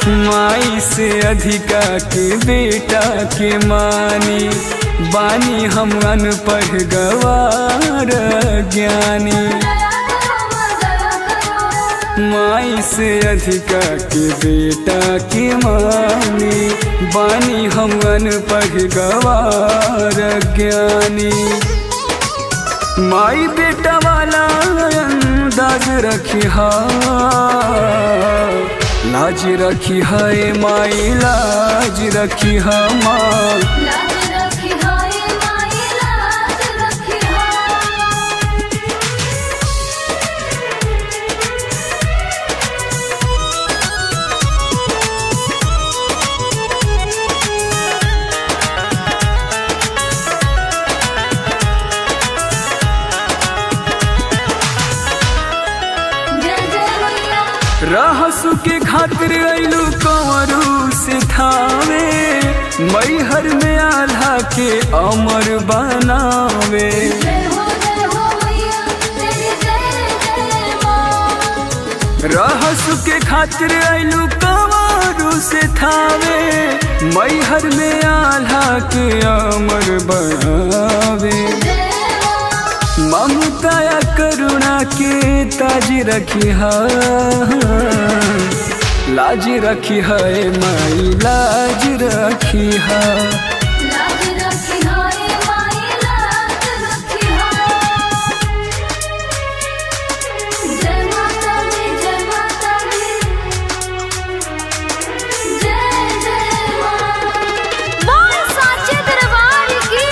माई से अधिका के बेटा के मानी बानी हम अनपढ़ गवार ज्ञानी माई से अधिका के बेटा के मानी बानी हम अनपढ़ गवार ज्ञानी माई बेटा वाला अंदाज रखी हा लाज रखी है माई लाज रखी हा माँ लाज रखी हाय माई लाज रखी हाय जय जय मैया रहसु के खातिर अइलू कंवरू से थावे मैहर में आल्हा के अमर बनावे जय हो जय हो मैया तेरी जय जय माँ रहसु के खातिर अइलू कंवरू से थावे मैहर में आल्हा के अमर बनावे जय माँ ममता या करुणा के ताज रखी हा लाज रखी है माई लाज रखी हा लाज रखी हाय माई लाज रखी हाय जय माता दी जय माता दी जय जय माँ बोल साचे दरबार की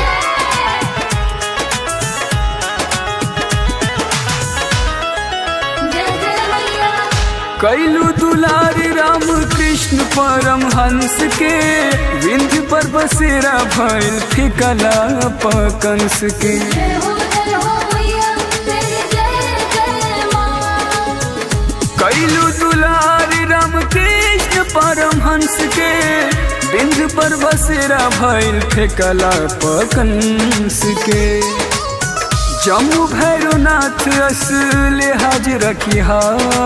जय जय मैया कैलू दुलारी राम कृष्ण परम हंस के विंध्य पर बसेरा भइल फिकला पकंस के जय हो जय हो मैया तेरी जय जय माँ कैलू दुलारी राम कृष्ण परम हंस के विंध्य पर बसेरा भइल फिकला पकंस के जम्मू भैरवनाथ असल हाज रखी हा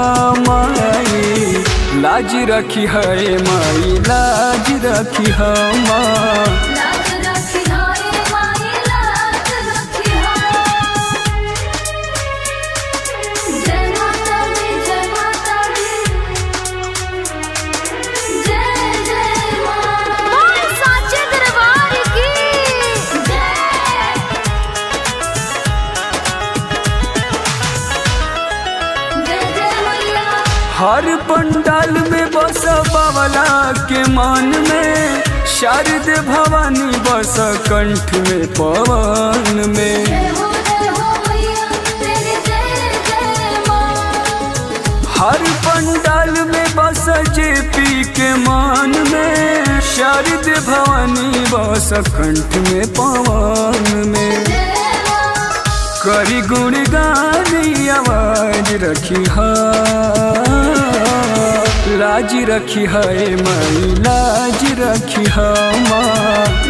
माई लाज रखी है माई लाज रखी हा माँ लाज रखी हाय माई लाज रखी हाय जय माता दी जय माता दी जय जय माँ बोल साचे दरबार की जय जय जय मैया हर पंडाल में बस बावला के मान में शारद भवानी बस कंठ में पवन में जय हो जय हो मैया तेरी जय जय माँ हर पंडाल में बस जेपी के मान में शारद भवानी बस कंठ में पवन में जय माँ करी गुण गानी आवाज रखी हा लाज रखी है माई लाज रखी हा माँ